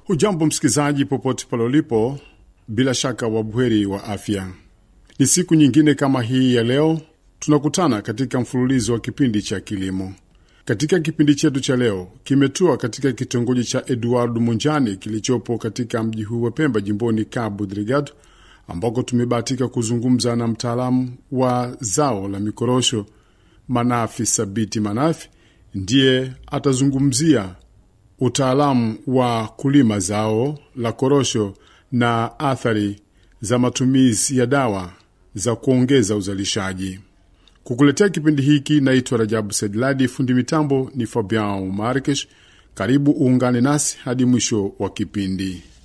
Hujambo msikilizaji, popote pale ulipo, bila shaka wabweri wa afya. Ni siku nyingine kama hii ya leo tunakutana katika mfululizo wa kipindi cha kilimo. Katika kipindi chetu cha leo kimetua katika kitongoji cha Eduard Munjani kilichopo katika mji huu wa Pemba, jimboni Cabo Delgado, ambako tumebahatika kuzungumza na mtaalamu wa zao la mikorosho Manafi Sabiti Manafi. Ndiye atazungumzia utaalamu wa kulima zao la korosho na athari za matumizi ya dawa za kuongeza uzalishaji. Kukuletea kipindi hiki naitwa Rajabu Sedladi, fundi mitambo ni Fabian Markesh. Karibu uungane nasi hadi mwisho wa kipindi.